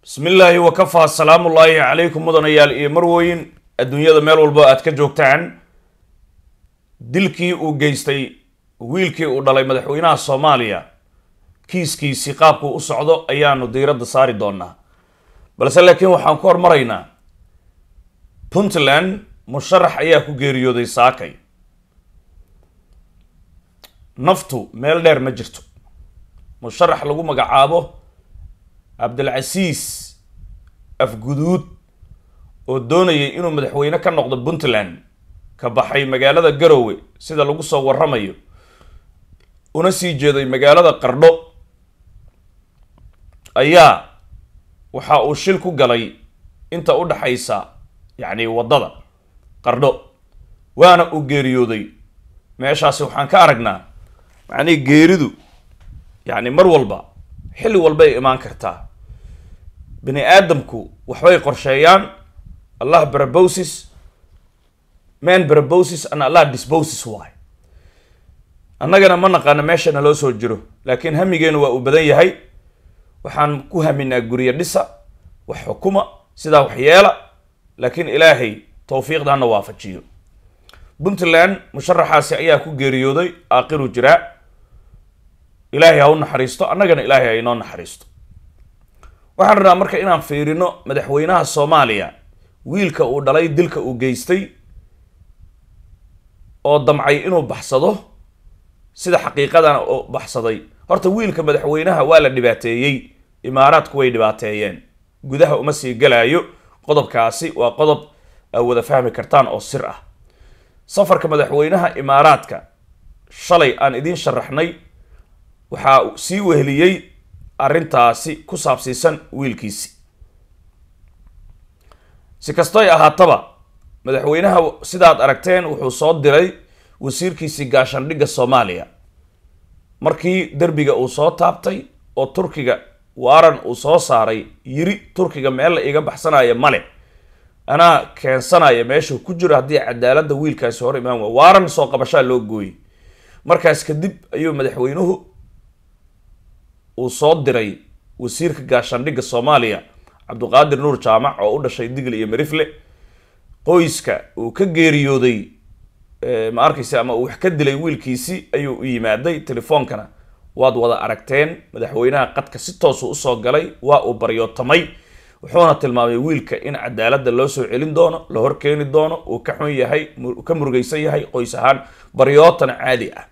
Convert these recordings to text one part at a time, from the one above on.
bismi illaahi wakafaa salaamullaahi calaykum mudanayaal iyo marwooyin adduunyada meel walbo aad ka joogtaan dilkii uu geystay wiilkii uu dhalay madaxweynaha soomaaliya kiiskiisii qaabkuu u socdo ayaanu diiradda saari doonaa balse laakiin waxaan ku hormaraynaa puntland musharax ayaa ku geeriyooday saakay naftu meel dheer ma jirto musharax lagu magacaabo cabdilcasiis afguduud oo doonayay inuu madaxweyne ka noqdo puntland ka baxay magaalada garowe sida lagu soo waramayo una sii jeeday magaalada qardho ayaa waxa uu shil ku galay inta u dhaxaysa yacni waddada qardho waana uu geeriyooday meeshaasi waxaan ka aragnaa macnihi geeridu yacni mar walba xilli walbay imaan kartaa bini aadamku waxbay qorsheeyaan allah barabosis man barabosis and allah disbosis waay annagana ma naqaano meeshana loo soo jiro laakiin hamigeenu waa uu badan yahay waxaan ku haminaa guryo dhisa wax xukuma sidaa wax yeela laakiin ilaahay towfiiqdana waafajiyo puntland musharaxaasi ayaa ku geeriyooday aaqiru jiraa ilaahay ha u naxariisto annagana ilaahay ha inoo naxariisto waxaan rabnaa marka inaan fiirino madaxweynaha soomaaliya wiilka uu dhalay dilka uu geystay oo damcay inuu baxsado sida xaqiiqadana oo baxsaday horta wiilka madaxweynaha waa la dhibaateeyey imaaraadku way dhibaateeyeen gudaha uma sii galaayo qodobkaasi waa qodob aa wada fahmi kartaan oo sir ah safarka madaxweynaha imaaraadka shalay aan idiin sharaxnay waxaa sii weheliyey arrintaasi ku saabsiisan wiilkiisi si kastoy ahaataba madaxweynaha sidaad aragteen wuxuu soo diray wasiirkiisii gaashaandhigga soomaaliya markii derbiga uu soo taabtay oo turkiga waaran uu soo saaray yiri turkiga meel la iga baxsanaya male anaa keensanaya meeshuu ku jiro haddii cadaaladda wiilkaasi hor imaan waa waaran soo qabashaa loo gooyey markaas kadib ayuu madaxweynuhu uu soo diray wasiirka gaashaandhigga soomaaliya cabdiqaadir nuur jaamac oo u dhashay digle iyo marifle qoyska uu ka geeriyooday ma arkaysa ama uu wax ka dilay wiilkiisi ayuu u yimaaday telefoonkana waad wada aragteen madaxweynaha qadka si toosu usoo galay waa uu baryootamay wuxuuna tilmaamay wiilka in cadaaladda loo soo celin doono la horkeeni doono uu ka xun yahay ka murugaysan yahay qoys ahaan baryootana caadi ah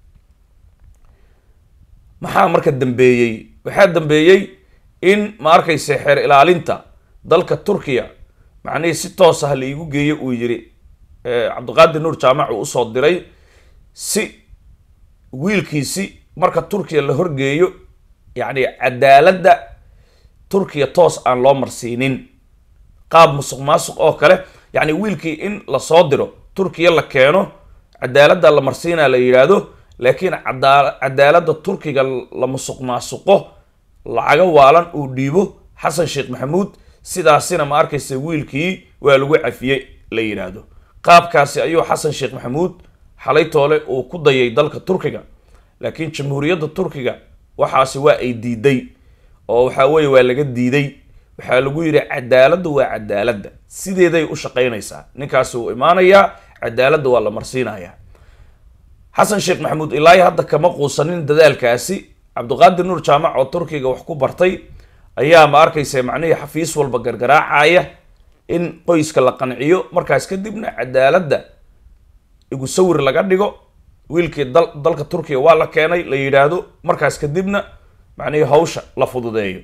maxaa marka dambeeyey waxaa dambeeyey in ma arkaysa xeer ilaalinta dalka turkiya macnihii si toos ah la iigu geeyo uu yiri cabdiqaadir nuur jaamac uu usoo diray si wiilkiisi marka turkiya la horgeeyo yacni cadaaladda turkiya toos aan loo marsiinin qaab musuq maasuq oo kale yacni wiilkii in lasoo diro turkiya la keeno cadaaladda la marsiinaa la yidhaahdo laakiin cadaa cadaaladda turkiga la musuq maasuqo lacaga waalan uu dhiibo xasan sheekh maxamuud sidaasina ma arkaysa wiilkii waa lagu cafiyey la yidhaahdo qaabkaasi ayuu xasan sheekh maxamuud xalay toole uu ku dayay dalka turkiga laakiin jamhuuriyadda turkiga waxaasi waa ay diiday oo waxaa weeye waa laga diiday waxaa lagu yidhi cadaaladda waa cadaaladda sideeday u shaqaynaysaa ninkaasi uu imaanayaa cadaaladda waa la marsiinayaa xasan sheekh maxamuud ilaahi hadda kama quusanin dadaalkaasi cabdiqaadir nuur jaamac oo turkiga wax ku bartay ayaa ma arkaysa macnihii xafiis walba gargaraacaya in qoyska la qanciyo markaas kadibna cadaaladda igu sawir laga dhigo wiilkii dal dalka turkiga waa la keenay la yidhaahdo markaas kadibna macnihii hawsha la fududeeyo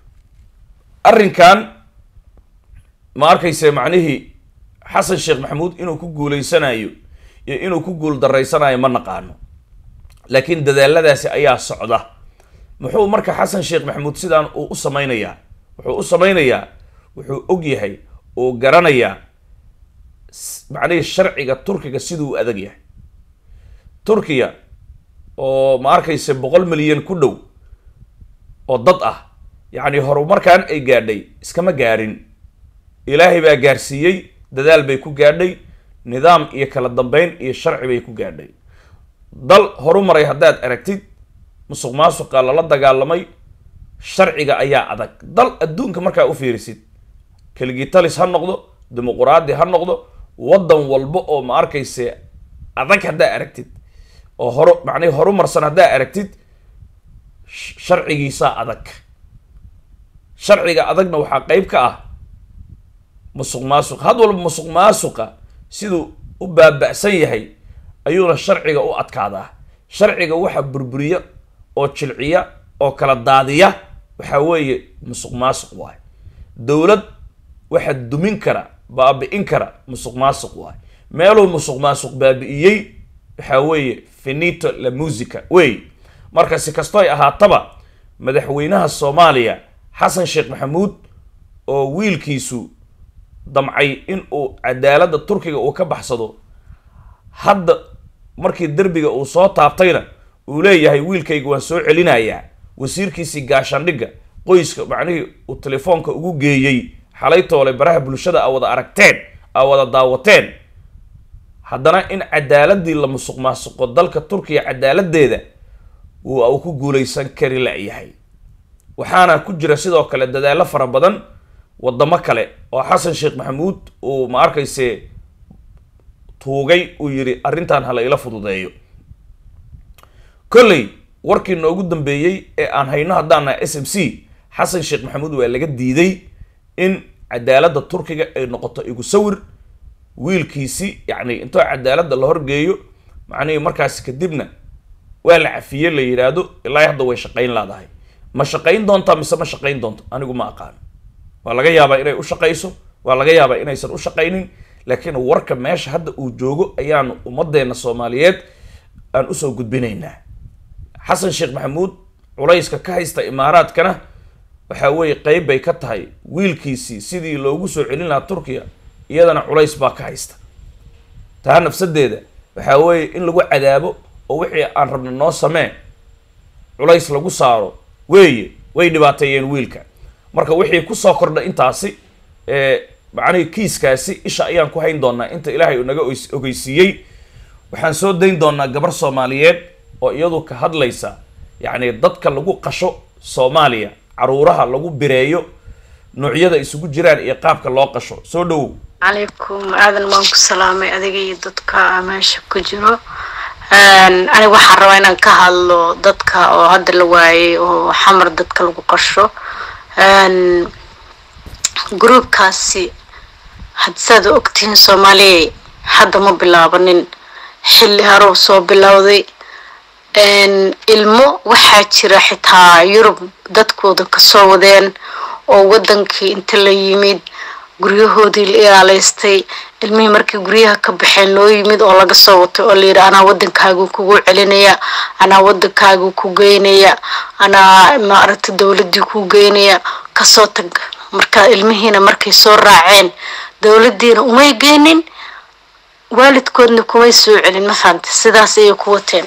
arrinkan ma arkaysa macnihii xasan sheekh maxamuud inuu ku guuleysanayo iyo inuu ku guul daraysanayo ma naqaano laakiin dadaaladaasi ayaa socda muxuu marka xasan sheekh maxamuud sidaan uu u sameynayaa wuxuu u sameynayaa wuxuu og yahay uu garanayaa macnihii sharciga turkiga siduu u adag yahay turkiya oo ma arkaysa boqol milyan ku dhow oo dad ah yacni horumarkan ay gaadhay iskama gaadhin ilaahay baa gaarsiiyey dadaal bay ku gaadhay nidaam iyo kala dambeyn iyo sharci bay ku gaadhay dal horumaray haddaad aragtid musuq maasuqa lala dagaalamay sharciga ayaa adag dal adduunka markaa u fiirisid keligitalis ha noqdo dimuquraadi ha noqdo waddan walba oo ma arkayse adag haddaa aragtid oo horo macnihi horumarsan haddaa aragtid sharcigiisaa adag sharciga adagna waxaa qeyb ka ah musuq maasuq had walba musuq maasuqa siduu u baaba'san yahay ayuuna sharciga u adkaadaa sharciga waxa burburiya oo jilciya oo kala daadiya waxaa weeye musuq maasuq waay dowlad waxa dumin kara baabi'in kara musuq maasuq waay meeluu musuq maasuq baabi'iyey waxaa weeye finito la musica wey marka si kastoy ahaataba madaxweynaha soomaaliya xasan sheekh maxamuud oo wiilkiisu damcay in uu cadaaladda turkiga uu ka baxsado hadda markii derbiga uu soo taabtayna uu leeyahay wiilkayga waan soo celinayaa wasiirkiisii gaashaandhigga qoyska macnihii uu telefoonka ugu geeyey xalay toole baraha bulshada a wada aragteen a wada daawateen haddana in cadaaladii la musuq maasuqo dalka turkiya cadaaladeeda uu ku guuleysan kari la-yahay waxaana ku jira sidoo kale dadaallo fara badan wadamo kale oo xasan sheekh maxamuud uu ma arkayse tuugay uu yidhi arrintan hala ila fududeeyo kolley warkii noogu dambeeyey ee aan hayno haddaana s m c xasan sheekh maxamuud waa laga diiday in cadaaladda turkiga ay noqoto igu sawir wiilkiisi yacni intoo cadaaladda la horgeeyo macnihii markaasi kadibna waa la cafiye la yidhaahdo ilaa hadda way shaqayn laadahay ma shaqayn doontaa mise ma shaqayn doonto anigu ma aqaan waa laga yaabaa inay u shaqayso waa laga yaabaa inaysan u shaqaynin laakiin warka meesha hadda uu joogo ayaan ummadeenna soomaaliyeed aan usoo gudbinaynaa xasan sheekh maxamuud culayska ka haysta imaaraadkana waxaa weeye qeyb bay ka tahay wiilkiisii sidii loogu soo celin lahaa turkiya iyadana culays baa ka haysta taa nafsadeeda waxaa weeye in lagu cadaabo oo wixii aan rabno noo samee culays lagu saaro weeye way dhibaateeyeen wiilka marka wixii kusoo kordha intaasi macnihii kiiskaasi isha ayaan ku hayn doonaa inta ilaahay uu naga ogeysiiyey waxaan soo dayn doonaa gabar soomaaliyeed oo iyadu ka hadlaysa yacni dadka lagu qasho soomaaliya caruuraha lagu bireeyo noocyada isugu jiraan iyo qaabka loo qasho soo dhowow calaykum aadan waan ku salaamay adiga iyo dadka meesha ku jiro aniga waxaan rabaa inaan ka hadlo dadka oo hadda la waayay oo xamar dadka lagu qasho gruubkaasi hadsaad ogtihiin soomaaliya hadda ma bilaabanin xilli harow soo bilowday ilmo waxaa jira xitaa yurub dadkooda kasoo wadeen oo wadankii inta la yimid guryahoodii la ilaaleystay ilmihii markii guryaha ka baxeen loo yimid oo laga soo watay oo layidhi anaa wadankaagu kugu celinaya anaa wadankaagu ku geynaya anaa maaragta dowladii ku geynaya kasoo tag marka ilmihiina markay soo raaceen dowladiina umay geynin waalidkoodna kumay soo celin ma fahamta sidaas ayay ku wateen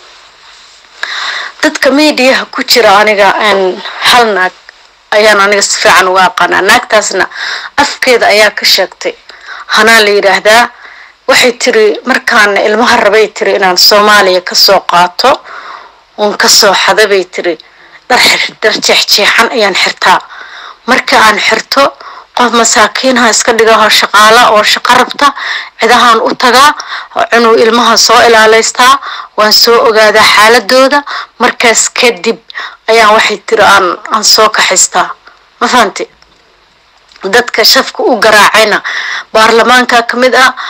dadka mediaha ku jira aniga hal naag ayaan aniga si fiican uga aqaanaa naagtaasna afkeeda ayaa ka sheegtay hanaa la yidhaahdaa waxay tiri markaana ilmaha rabay tiri inaan soomaaliya kasoo qaato uun kasoo xada bay tiri dhar jeexjeexan ayaan xirtaa marka aan xirto qof masaakiinha iska dhigaho shaqaala oo shaqo rabta cidahaan u tagaa cunuu ilmaha soo ilaaleystaa waan soo ogaadaa xaaladooda markaas kadib ayaan waxay tiri aan aan soo kaxaystaa ma fahamti dadka shafka u garaacayna baarlamaanka ka mid ah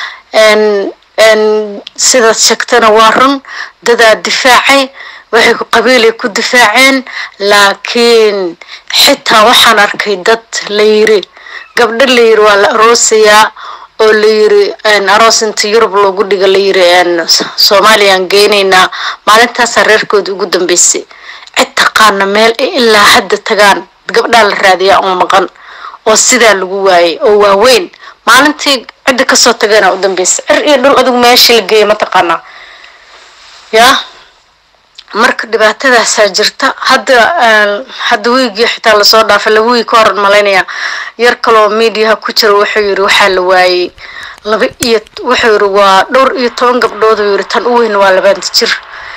sidaad sheegtana waa run dadaa difaacay waxay qabiilay ku difaaceen laakiin xitaa waxaan arkay dad la yiri gabdho la yiri waa la aroosayaa oo la yiri aroos inta yurub loogu dhiga la yiri soomaaliyaan geynaynaa maalintaasaa reerkooda ugu dambeysay cid taqaana meel ay ilaa hadda tagaan gabdhaa la raadiyaa oo maqan oo sidaa lagu waayay oo waaweyn maalintii cidda kasoo tagana u dambeysay cir iyo dhul adigu meeshii la geeyay mataqaanaa yaa marka dhibaatadaasaa jirta hadda hadda wiigii xitaa lasoo dhaafay laba wiig ka horan malaynaya yar kaloo mediaha ku jira wuxuu yiri waxaa la waayey laba iyo wuxuu yiri waa dhowr iyo toban gabdhood uu yiri tan u weyn waa labaanta jir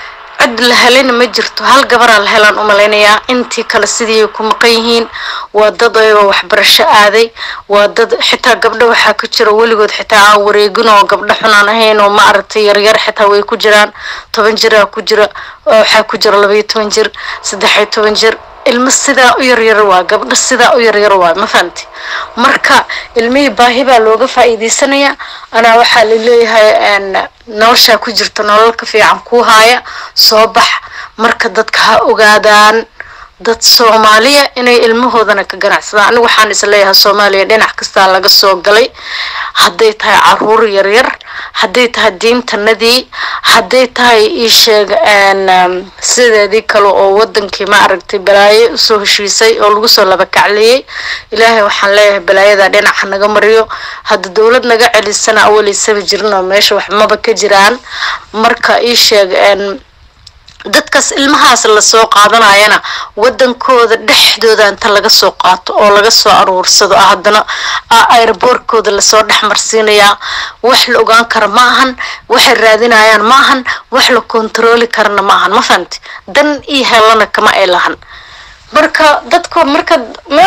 cid la helayna ma jirto hal gabaraa la helaan umalaynayaa intii kale sidii ku maqan yihiin waa dad ayagoo waxbarasho aaday waa dad xitaa gabdho waxaa ku jira weligood xitaa aan wareegin oo gabdho xunaan ahayn oo ma aragtay yaryar xitaa way ku jiraan toban jiraa ku jira waxaa ku jira labaiyo toban jir saddexiyo toban jir ilmo sidaa u yaryar waa gabdho sidaa u yaryar waa ma fahamti marka ilmihii baahi baa looga faa'iidaysanayaa anaa waxaa laleeyahay noloshaa ku jirta nolol ka fiican kuu haaya soo bax marka dadka ha ogaadaan dad soomaaliya inay ilmahoodana ka ganacsadaan anigu waxaan isleeyahay soomaaliya dhinac kastaa laga soo galay hadday tahay caruur yaryar hadday tahay diintanadii hadday tahay iisheeg sideedii kale oo wadankii ma aragtay balaayo usoo heshiisay oo lagu soo laba kacleeyey ilaahay waxaan leeyahay balaayada dhinaca naga mariyo hadda dowlad naga celisana awalaysaba jirin oo meesha wax maba ka jiraan marka iisheeg dadkaas ilmahaas lasoo qaadanayana wadankooda dhexdooda inta laga soo qaato oo laga soo aruursado haddana airboortkooda lasoo dhexmarsiinayaa wax la ogaan kara ma ahan waxay raadinayaan ma ahan wax la kontarooli karana ma ahan ma fahamti dan iyo helana kama ay lahan marka dadka marka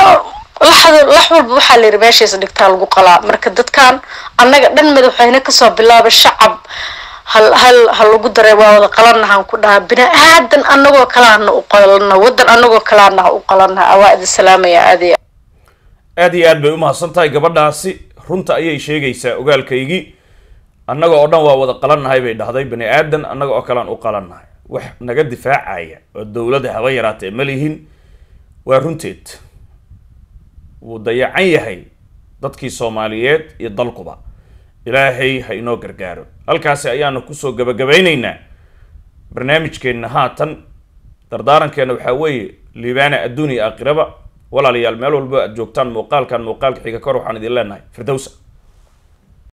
lax walba waxaa la yidhi meeshays dhigtaa lagu qalaa marka dadkan annaga dhan madaxweyne kasoo bilaaba shacab hal hal ha lagu daray waa wada qalanahaan ku dhahaa bini aadan anagoo kalaana u qalana wadan anagoo kalaana ha u qalana waa idin salaamaya aadi aad iyo aad bay umahadsan tahay gabadhaasi runta ayay sheegaysaa ogaalkaygii annaga oo dhan waa wada qalannahay bay dhahday bani aadan annaga oo kalean u qalannahay wax naga difaacaya oo dowladda haba yaraatee ma lihin waa runteed wuu dayacan yahay dadkii soomaaliyeed iyo dalkuba ilaahay ha inoo gargaaro halkaasi ayaanu kusoo gabagabaynaynaa barnaamijkeenna haatan dardaarankeena waxaa weeye liibaana adduun iyo aakhiraba walaalayaal meel walba aad joogtaan muuqaalkan muuqaalka xiga kor waxaan idin leenahay firdowsa